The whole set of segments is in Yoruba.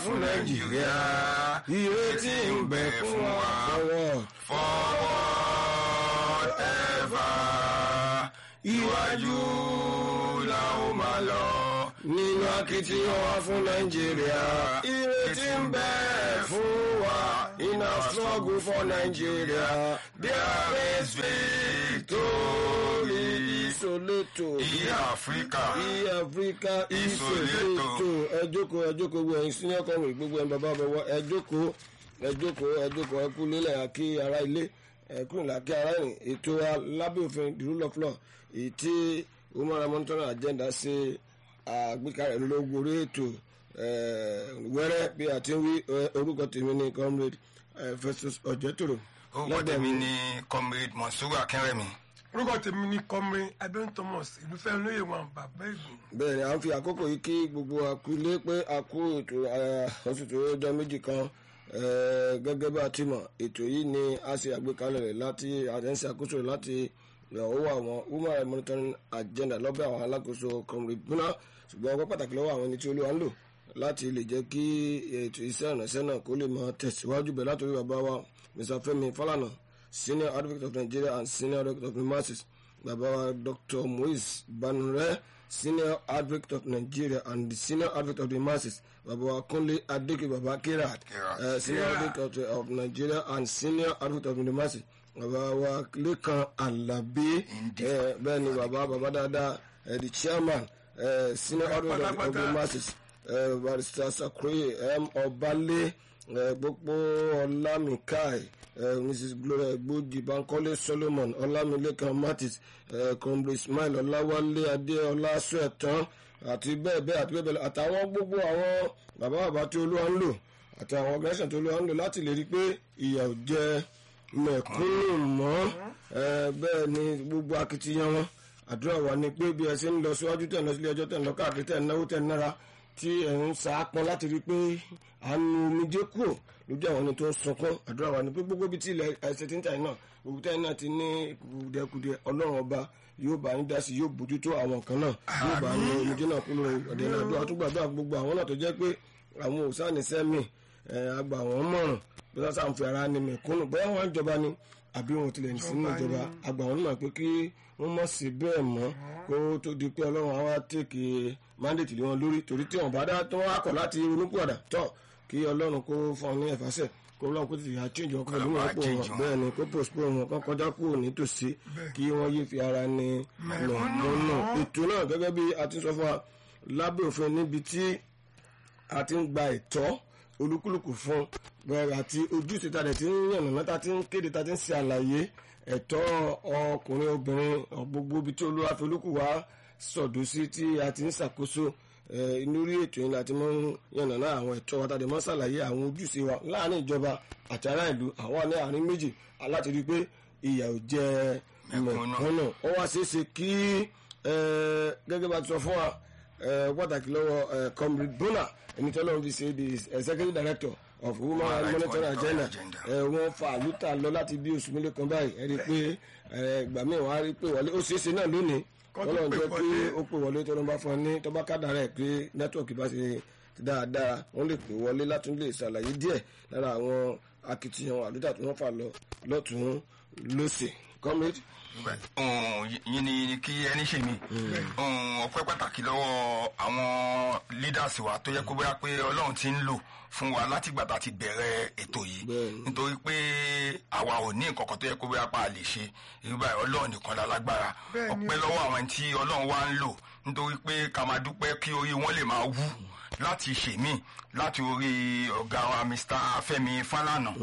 fún nàìjíríà ìrètí ń bẹ fún wa forward forward ever iwájú la ó máa lọ. nínú akitiyan wa fún nàìjíríà ìrètí ń bẹ fún wa in our struggle for nàìjíríà There is victory. ìsòlétò In Africa. ìyí áfíríkà Ìsòlétò. ìsòlétò ẹ jókòó ẹ jókòó gbogbo ẹ̀yin senior comrade gbogbo ẹ̀yin bàbá bàbá ẹ jókòó ẹ jókòó ẹ jókòó ẹ kú lélẹ̀ àkí ara ilé ẹ kúrò lákí ara ìrìn ètò alábẹ́ òfin the rule of law èyí tí umar monitoring agenda ṣe àgbékalẹ̀ lórí orí ètò eh, wẹ́rẹ́ bí a ti ń wí eh, orúkọ tèmi ní comrade eh, Festus Ọ̀jẹ́tòrò Orúkọ tèmi ni Comrade Monsuru Akínrẹ̀mí. orúkọ tèmi ni kọmrin abẹ́n thomas ìlúfẹ́ olóyè wọn bàbá ìgbò bẹ́ẹ̀ ni à ń fi àkókò yìí kí gbogbo àkúlé pé a kú ètò oṣù tó ọjọ́ méjì kan eh, gẹ́gẹ́ bá a ti mọ̀ ètò yìí ni a ṣe àgbékalẹ̀ rẹ̀ láti àtẹ̀sí àkóso rẹ̀ láti ìyàwó àwọn human monitoring agenda lọ́bẹ̀ àwọn alákòóso comrade buna ṣùgbọ́n ọgbọ́n pàtàkì lọ́wọ́ àwọn ẹni tí olúwa ń lò láti lè jẹ́ kí ètò iṣẹ́ ìrànṣẹ́ náà kó lè máa tẹ̀síwájú bẹ̀ látòrí bàbá wa Mr. Fẹ́mi Fálànà senior advocate of Nigeria and senior advocate of the masses bàbá wa Dr. Moise Banure senior advocate of Nigeria and the senior advocate of the masses bàbá wa Kúnlé Adéke bàbá Kirat Kirat. uh, senior advocate of, of Nigeria and senior advocate of the masses bàbá wa Lékan Àlàbí eh, bẹ́ẹ̀ ni bàbá bàbá dáadáa eh, the chairman eh, senior advocate of, of the Pátápátá. masses eh, barrister Sakroye M. Ọbalé eh, gbogbo Ọlámìkáì eh, Mrs. Gloria Egboji Bankole Solomon Ọlámilékan Martins eh, Comrade Ismail Ọláwálé Adéọlá Sọ̀tàn àti bẹ́ẹ̀ bẹ́ẹ̀ àti bẹ́ẹ̀ bẹ́ẹ̀ lọ. àtàwọn gbogbo àwọn bàbá bàbá tí Olúwa ń lò àti àwọn organisation tí Olúwa ń lò láti lè rí i pé ìyà ò jẹ mẹ̀kúnnù mọ́ eh, bẹ́ẹ̀ ni gbogbo akitiyan wọn àdúrà wa ni pé bí ẹ ṣe ń lọ síwájú tẹ̀ ń lọ sílé ẹjọ́ tẹ̀ ń lọ káàkiri tẹ̀ ń náwó tẹ̀ ń nára tí ẹ̀ ń saápọn láti rí i pé àánú omijé kúrò lójú àwọn ẹni tó ń sunkún àdúrà wa ni pé gbogbo bí tí ilẹ̀ ẹsẹ̀ tí ń tà yín náà gbogbo tẹ̀ náà ti ní kùdìẹ̀kùdìẹ̀ ọlọ́run ọba yóò bá yín dá sí yóò bójútó àwọn kan náà yóò bá yín omijé náà kúrò ọ̀dẹ̀ náà àdúrà tó gbàdúrà gbogbo àwọn náà tó jẹ́ pé àwọn òsánìsẹ́mì àgbà wọn mọ̀ràn bí wọ́n sá ń fi ara ni mẹ̀kúnnù bóyá wọn jọba ni àbí wọn tilẹ̀ sínú ìjọba àgbà wọn mọ̀ pé kí wọ́n mọ̀ sí bẹ́ẹ̀ mọ́ kó tó di pé ọlọ́run á wá tèkì mandate lé wọn lórí torí tí wọn bá dá tó wá kọ̀ láti ronúpìwàdà tọ̀ kí ọlọ́run kó fún ọ ní ẹ̀fàṣẹ̀ kó ọlọ́run kó tètè àchéjì ọkọ̀ ìlú wọn pò wọn bẹ́ẹ̀ ni kó postpone wọn kó kọjá kúrò nítòsí kí wọ́n yé fi ara ní mẹ̀kúnnù ètò náà gẹ́gẹ́ bí a ti sọ fún wa lábẹ́ òfin níbi tí a ti ń gba ẹ̀tọ́ olúkúlùkù fún bẹ́ẹ̀ àti ojúṣe ta dẹ̀ ti ń yànnàná ta ti ń kéde ta ti ń ṣe àlàyé ẹ̀tọ́ ọkùnrin obìnrin gbogbo ibi tí olúwa fi olúkù wá sọ̀dọ̀ sí tí a ti ń ṣàkóso inú rí ètò yìí láti mọ yànnàná àwọn ẹ̀tọ́ wa tàbí mọ́ ṣàlàyé àwọn ojúṣe wa láàrin ìjọba àti ará ìlú àwọn ní àárín méjì aláti rí i pé ìyà ò jẹ mẹ̀kúnnù ó wá ṣeé ṣe kí gẹ́gẹ́ bá ti sọ fún wa pàtàkì lọ́wọ́ comrade bona ẹni tí ọlọ́run fi ṣe the executive director of human rights monitoring agenda wọ́n fa àlùtà lọ láti bí oṣù mélòó kan báyìí ẹ rí i pé ìgbà míì wọ́n á rí i pé wọlé ó ṣeé ṣe náà lónìí ọlọ́run jẹ́ kí ó pè wọlé tó ló bá fún ọ ní tó bá kádà rẹ̀ pé nẹ́tíwọ̀kì bá ṣe dáadáa wọ́n lè pè wọlé látún lè ṣàlàyé díẹ̀ lára àwọn akitiyan àlùtà tí wọ́n fà lọ lọ́tún lọ́sẹ̀ comrade yín ni kí ẹni ṣe mí ọpẹ́ pàtàkì lọ́wọ́ àwọn leaders wa tó yẹ kó bóyá pé Ọlọ́run ti ń lò fún wa látìgbà tá a ti bẹ̀rẹ̀ ètò yìí nítorí pé àwa ò ní nǹkan kan tó yẹ kó bóyá pa á lè ṣe irú báyìí Ọlọ́run nìkan la lágbára ọpẹ́ lọ́wọ́ àwọn tí Ọlọ́run wa ń lò nítorí pé ká máa dúpẹ́ kí orí wọn lè máa wú láti ṣèmí láti orí ọ̀gá wa Mr. Fẹ́mi Fálànà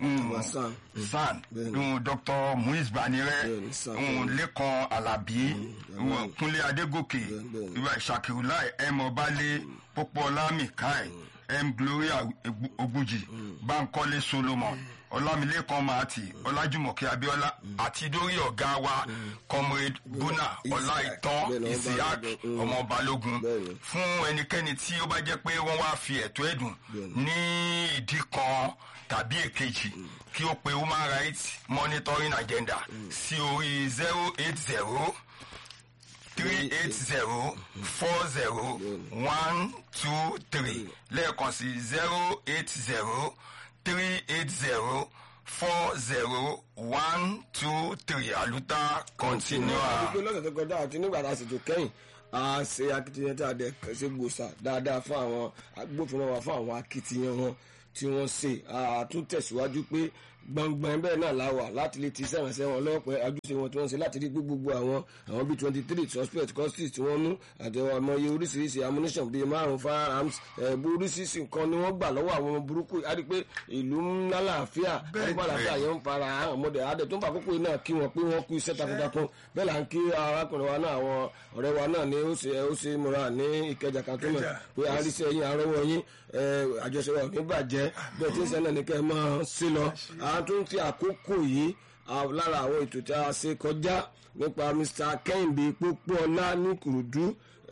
san Dr. Muiz Banire Lẹ́kan Alábí Kúnlé Adégòkè Ṣàkìrùláì M Ọbalé Pópóọlá Mìkáì M Gloria Ogunjì Bánkọ́lé Solomon ọlámilékan maati ọlájúmọ̀kẹ́ abíọ́lá àti dórí ọ̀gá wa comrade buna ọláìtàn isiaq ọmọ balógun fún ẹnikẹ́ni tí ó bá jẹ́ pé wọ́n wá fi ẹ̀tọ́ ẹ̀dùn ní ìdí kan tàbí èkejì kí ó pe human rights monitoring agenda sí orí zero eight zero three eight zero four zero one two three lẹ́ẹ̀kan sí zero eight zero three eight zero four zero one two three àlùtà continua. àdúgbò lọ́sẹ̀ tó kọjá àti nígbà tá a sì tó kẹ́yìn a ṣe akitiyan tí a dẹ̀ ṣe gbòòsà dáadáa fún àwọn agbófinró wa fún àwọn akitiyan wọn tí wọ́n ṣe àtúntẹ̀síwájú pé gbọ̀ngbọ̀n bẹ́ẹ̀ náà la wà láti lè ti sẹ́rànṣẹ́ wọn lọ́pẹ́ ajúṣe wọn tí wọ́n ṣe láti rí gbogbo àwọn àwọn bíi twenty three suspect custody tí wọ́n mú àti ọmọye oríṣiríṣi ammunition bíi márùn firearms ẹ̀bù oríṣiríṣi nǹkan ni wọ́n gbà lọ́wọ́ àwọn ọmọ burúkú a rí pé ìlú ńlá làáfíà nípa làáfíà yẹn ń fara hàn ọmọdé adẹ tó ń fa àkókò náà kí wọn pé wọn kú iṣẹ́ takuntakun bẹ́ẹ̀ là ń kí arákùnrin wa náà àwọn ọ̀rẹ́ wa náà ní ó ṣe ó ṣe múra ní ìkẹjà kan tó mọ̀ pé àríṣẹ́ yín arọ́wọ́ yín àjọṣe wa ò ní bàjẹ́ bẹ́ẹ̀ tí ń sẹ́ náà ní kẹ́ ẹ máa sí lọ àwọn tó ń fi àkókò yìí lára àwọn ètò tí a ṣe kọjá nípa Mr. Kẹ́hìndé Pópóọlá ní Ìkòròdú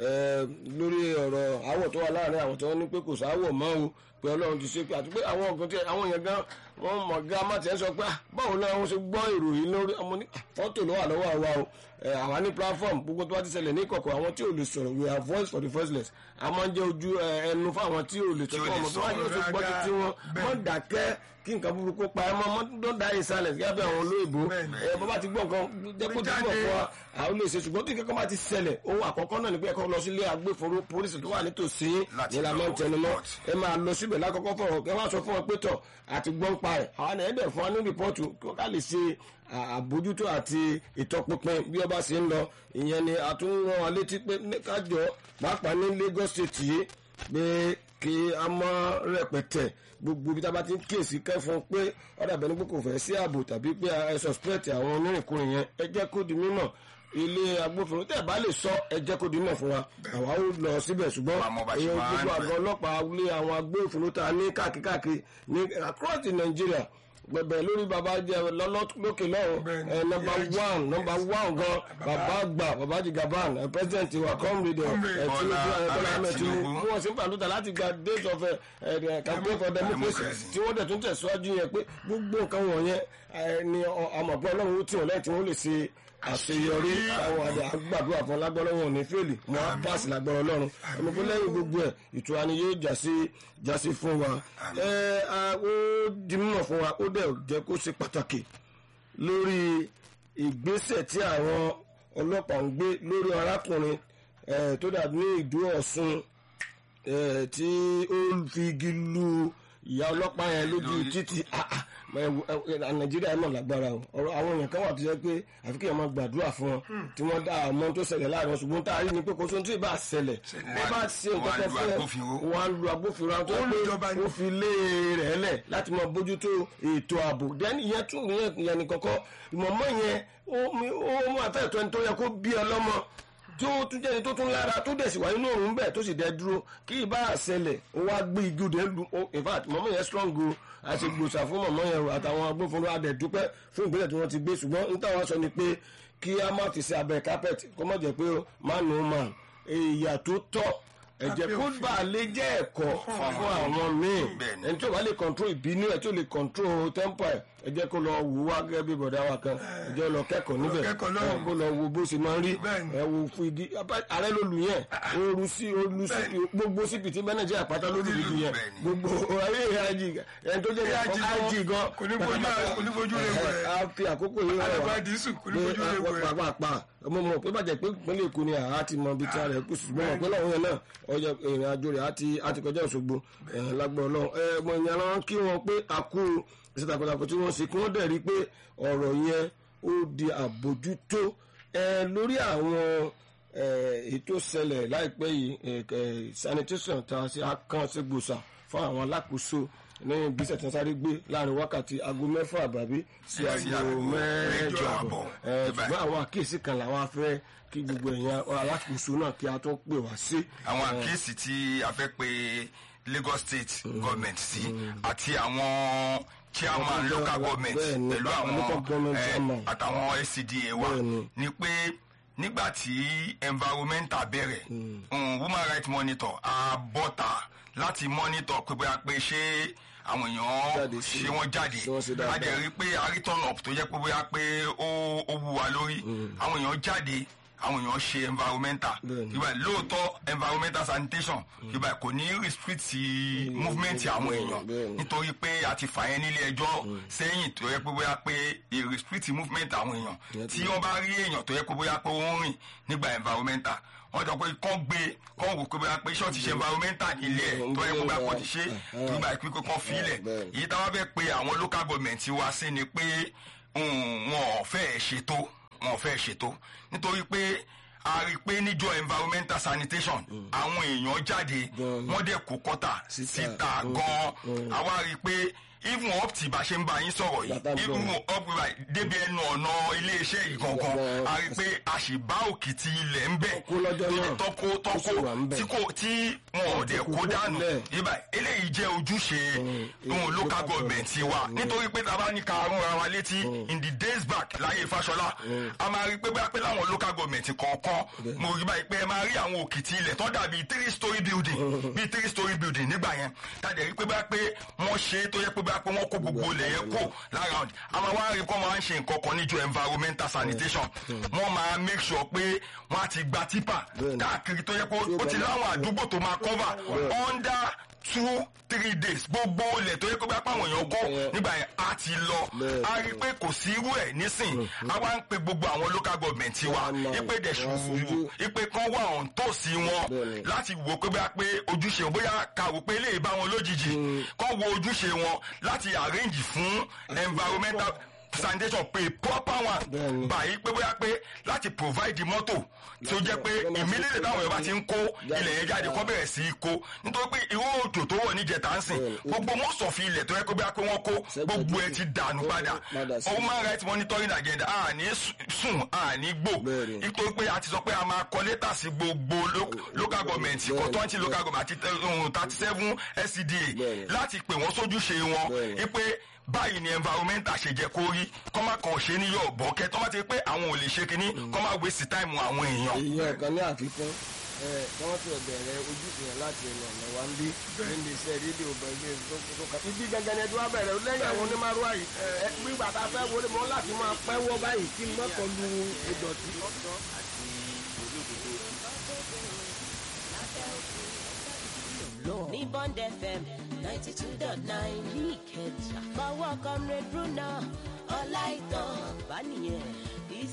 lórí ọ̀rọ̀ àwọ̀ tó wà láàrin àwọn tí wọ́n ní pé kò sáwọ̀ mọ́ o pé Ọlọ́run ti ṣe pé àti pé àwọn ọ̀gán tí àwọn èèyàn gan wọ́n mọ̀ ga má tiẹ̀ sọ pé báwo náà wọ́n ṣe gbọ́ ìròyìn lórí ọmọ ní fọ́tò ló wà lọ́wọ́ àwa o àwa ní platform gbogbo tó bá ti ṣẹlẹ̀ ní ìkọ̀kọ̀ àwọn tí ò lè sọ̀rọ̀ we are voice for the voiceless a máa ń jẹ́ ojú ẹnu fún àwọn tí ò lè sọ̀rọ̀ ọmọ tó wá yóò ṣe gbọ́ títí wọn mọ́ dákẹ́ kí nǹkan burúkú pa ẹ mọ́ mọ́ don't die in silence gẹ́gẹ́ bí àwọn olóyìnbó ẹ bọ́ bá ti gbọ́ nǹkan jẹ́ kó ti gbọ́ fún wa àwọn olè ṣe ṣùgbọ́n tí kankan bá ti ṣẹlẹ̀ ohun àkọ́kọ́ náà ni pé ẹ̀kọ́ lọ sílé agbófinró polisi tó wà nítòsí nílànà tẹnumọ́ ẹ máa lọ síbẹ̀ lákọ́kọ́ fọ̀rọ̀ kẹ́ wá sọ fún wọn pé tọ̀ àti gbọ́n pa ẹ̀ àwọn ẹ̀ẹ́dẹ̀ fún wa ní rìpọ́ọ̀tù kí wọ́n ká lè ṣe àbójútó àti ìtọpinpin bí ọba ṣe ń lọ ìyẹn ni a tún rán wa létí pé kájọ pàápàá ní Lagos State yìí pé kí a mọ rẹpẹtẹ gbogbo ibi tá a bá ti ń kíyèsí kẹfọn pé ọ̀dà bẹ́ẹ̀ ni pé kò fẹ́ sí ààbò tàbí pé ẹ suspect àwọn onírìnkùnrin yẹn ẹ jẹ́ kó di mímọ̀ ilé agbófinró tẹ́ ẹ bá lè sọ ẹ jẹ́ kó di mímọ̀ fún wa àwa ó lọ síbẹ̀ ṣùgbọ́n èèyàn gbogbo àgọ́ ọlọ́pàá lé àwọn agbófinró tá a ní káàkiri ní across the Nigeria gbẹ̀bẹ̀ lórí baba jẹ lókè lọ́rùn ẹ nọmba one nọmba one gan baba gbà baba jigaban ẹ president wa comrade ẹ tinubu ẹ bọ́lá ahmed tinubu mú wọn sí pàdútà láti gba days of ẹ campaign for democracy tí wọ́n dẹ̀ tún tẹ̀síwájú yẹn pé gbogbo nǹkan wọ̀nyẹn ni àmọ̀pọ̀ ọlọ́run ó tì wọ́n lẹ́yìn tí wọ́n lè ṣe àṣeyọrí àwọn àdá gbàdúrà fún lágbọ́rọ̀ wọn ní fèlì wọn á pàṣẹ lágbọ́rọ̀ ọlọ́run ẹni pé lẹ́yìn gbogbo ẹ̀ ìtura ni yóò jásí jásí fún wa ẹ ó di mímọ̀ fún wa ó dẹ̀ jẹ́ kó ṣe pàtàkì lórí ìgbésẹ̀ tí àwọn ọlọ́pàá ń gbé lórí arákùnrin tó dàbí ní ìdó ọ̀ṣun tí ó fi igi lu ìyá ọlọ́pàá yẹn lójú títì nàìjíríà náà lágbára o ọ̀rọ̀ àwọn èèyàn kan wà tó yẹ pé àfi kí èèyàn máa gbàdúrà fún wọn tí wọ́n dá àmọ́ tó ṣẹlẹ̀ láàrin ṣùgbọ́n tá a rí ni pé kò sóhun tí ì bá ṣẹlẹ̀ wọ́n bá ṣe nǹkan kan fún ẹ wọ́n á lu agbófinró àwọn tó yẹ pé ó fi lé rẹ̀ lẹ̀ láti máa bójútó ètò ààbò dẹ́ni ìyẹn tún ìyẹn ní kọ́kọ́ ìmọ̀mọ́ yẹn ó mú àfẹ́ tó ẹni tó yẹ kó bí ọlọ́mọ tí ó tún jẹ́ni tó tún lára tó dẹ̀ sì wà nínú òun bẹ́ẹ̀ tó sì dẹ́ dúró kí ìbá àṣẹlẹ̀ ó wá gbé igi òde lu in fact mọ̀mọ́ yẹn strong o àti gbòòsà fún mọ̀mọ́ yẹn àtàwọn agbófinró adẹ̀ dúpẹ́ fún ìgbésẹ̀ tí wọ́n ti gbé ṣùgbọ́n n táwọn sọ ni pé kí a má fi ṣe abẹ́ carpet kó má jẹ́ pé man no man èyà tó tọ́ ẹ̀jẹ̀ kó bá a lè jẹ́ ẹ̀kọ́ fún àwọn míì ẹni tí ó bá lè control ìbínú ẹ̀ tí ó lè control temper ẹ̀ ẹ jẹ́ kó lọ wò wá gẹ́gẹ́ bí bọ̀dá wa kan ẹ jẹ́ lọ kẹ́kọ̀ọ́ níbẹ̀ kó lọ wo bó ṣe máa ń rí ẹ wo fún igi ààrẹ ló lù yẹn ooru sí olú sí gbogbo síbi tí mẹ́nẹ̀jẹ́ àpáta ló lù lù yẹn gbogbo ayé ìhàjì ẹni tó jẹ́ ìhàjì gan kò ní fojú rẹ̀ wọ̀ ẹ́ a fi àkókò yìí rẹ̀ wá pé pàápàá ọmọ mọ̀ pé bàjẹ́ pé ìpínlẹ̀ Èkó ni àá ti mọ ibi tí a rẹ̀ kù ṣùgbọ́n mọ̀ pé lọ́wọ́ yẹn náà ọjọ́ ìrìn àjò rẹ̀ á ti kọjá Òṣogbo lágbọ́ ọlọ́run ẹ mọ ìyàrá kí wọn pé a kú iṣẹ́ takuntakun tí wọ́n ṣe kí wọ́n dẹ̀ rí pé ọ̀rọ̀ yẹn ó di àbójútó lórí àwọn ètò ṣẹlẹ̀ láìpẹ́ yìí sanitation tá a ṣe akán sí gbòòsà fún àwọn alákòóso ní ìgbésẹ̀ tí wọ́n sáré gbé láàrin wákàtí aago mẹ́fà àbàbí sí aago mẹ́jọ àbọ̀ ṣùgbọ́n àwọn àkíyèsí kan làwọn afẹ́ kí gbogbo èèyàn alákòóso náà kí a tó pè wá sí. àwọn àkíyèsí tí a fẹ́ pe Lagos State government sí àti àwọn chairman local government pẹ̀lú àwọn àtàwọn SCDA wa ni pé nígbà tí environmental bẹ̀rẹ̀ woman rights monitor àbọ̀tà láti monitor pé bóyá pé ṣé àwọn èèyàn ṣé wọ́n jáde a jẹ́ rí pé a rí turn up tó jẹ́ pé bóyá pé ó wú wa lórí àwọn èèyàn jáde àwọn èèyàn ṣe environmental Bẹ́ẹ̀ni. ìgbà lóòótọ́ environmental sanitation ìgbà kò ní restrict movement àwọn èèyàn bẹ́ẹ̀ni. nítorí pé a ti fà yẹn nílé ẹjọ́ sẹ́yìn tó yẹ pé bóyá pé e restrict movement àwọn èèyàn tí wọ́n bá rí èèyàn tó yẹ pé bóyá pé ó ń rìn nígbà environmental wọ́n jọ pé kán gbé kán wò pé bóyá pé ṣọ́ọ̀tì ṣe environmental nílé ẹ̀ tó yẹ pé bóyá kò ti ṣe tó gbà pé kán fi ilẹ̀ Bẹ́ẹ̀ni. èyí táwọn fẹ́ pe àwọn local government wa sí ni pé um, wọn ò fẹ́ ṣètò wọn ò fẹ́ ṣètò nítorí pé a rí i pé níjọ environmental sanitation àwọn èèyàn jáde Gan-an. wọ́n dẹ̀ kó kọ́tà Síta. síta Mm. gan-an àwa rí i pé even up tí bá ṣe ń bá yín sọ̀rọ̀ Bàtà ń yìí bọ̀. even up right débi ẹnu ọ̀nà iléeṣẹ́ yìí gangan Gan-an. a rí i pé a sì bá òkìtì ilẹ̀ ń bẹ̀ Kó lọ́jọ́ náà. tọ́kó Ó sì wà ń tọ́kó bẹ̀. tí kò tí wọn ò dẹ̀ kó kó dànù lẹ̀. ibà eléyìí jẹ́ ojúṣe Mm. ohun local Local government wa Mm. nítorí pé tá a bá ní ká rúnra wa létí in the days back láyé Fáṣọlá a máa rí i pé bóyá pé láwọn local government kọ̀ọ̀kan mo rí báyìí pé ẹ máa rí àwọn òkìtì ilẹ̀ tó dàbí three story building bíi three story building nígbà yẹn tàdé rí i pé bóyá pé wọ́n ṣe é tó yẹ pé bóyá pé wọ́n kó gbogbo ilẹ̀ yẹn kó lára ọ̀dì a máa wá rí i pé wọ́n máa ń ṣe nǹkan kan níjọ environmental sanitation wọ́n máa make sure pé wọ́n á ti gba tipa Bẹ́ẹ̀ni. káàkiri tó yẹ pé Tí ó ó ti bá láwọn máa- àdúgbò tó máa cover under two three days gbogbo ilẹ̀ tó yẹ kó bá pàwọn èèyàn kó Bẹ́ẹ̀. nígbà yẹn á ti lọ Bẹ́ẹ̀. a rí i pé kò sí irú ẹ̀ nísìn a wá ń pe gbogbo àwọn local government wa Wọ́n á mọ- ipe dẹ̀ wọ́n á ṣùgbọ́n fojú. ipe kan wà ọ̀n tó sí wọn Bẹ́ẹ̀ni. láti wò pé bóyá pé ojúṣe wọn bóyá ká wò pé eléyìí bá wọn lójijì kán wo ojúṣe wọn láti arrange fún environmental sanitation pé proper one Bẹ́ẹ̀ni. báyìí pé bóyá pé láti provide mọ́tò tí ó jẹ́ pé immediately táwọn èèyàn bá ti ń kó ilẹ̀ yẹn jáde kó bẹ̀rẹ̀ sí í kó nítorí pé irú òjò tó wọ̀ níjẹta ń sìn Bẹ́ẹ̀ni. gbogbo most of ilẹ̀ tó yẹ kó bóyá pé wọ́n kó gbogbo ẹ̀ ti dànù padà Padà sí. human rights monitoring agenda àní sùn àní gbò Bẹ́ẹ̀ni. nítorí pé a ti sọ pé a máa kọ lẹ́tà sí gbogbo lo- local government kọ Bẹ́ẹ̀ni. twenty local government àti thirty seven SCDA Bẹ́ẹ̀ni. láti pè wọ́n sójúṣe wọn Bẹ́ẹ̀ni. wípé báyìí ni environmental ṣe jẹ́ kó rí kọ́ máa kàn ṣe ní yọ̀ bọ́kẹ́ tọ́ máa ti pé àwọn ò lè ṣe kínní kọ́ máa waste time àwọn èèyàn. èèyàn kan ní àfikún ẹ kí wọ́n ti bẹ̀rẹ̀ ojúṣe yẹn láti ẹnu ọ̀nà wa ń bí níbi iṣẹ́ rédíò bẹ̀rẹ̀ tó tó kà ibi gangan ni ẹjọ́ wa bẹ̀rẹ̀ lẹ́yìn àwọn onímọ̀rúwá yìí ẹ gbígbà tá a fẹ́ wọlé mọ́ láti máa pẹ́wọ́ báyìí kí n mọ́kàn lu ìdọ̀tí. ní Bond FM ninety two dot nine ní Ìkẹjà. fọwọ́ comrade Bruna ọláìtàn bá nìyẹn.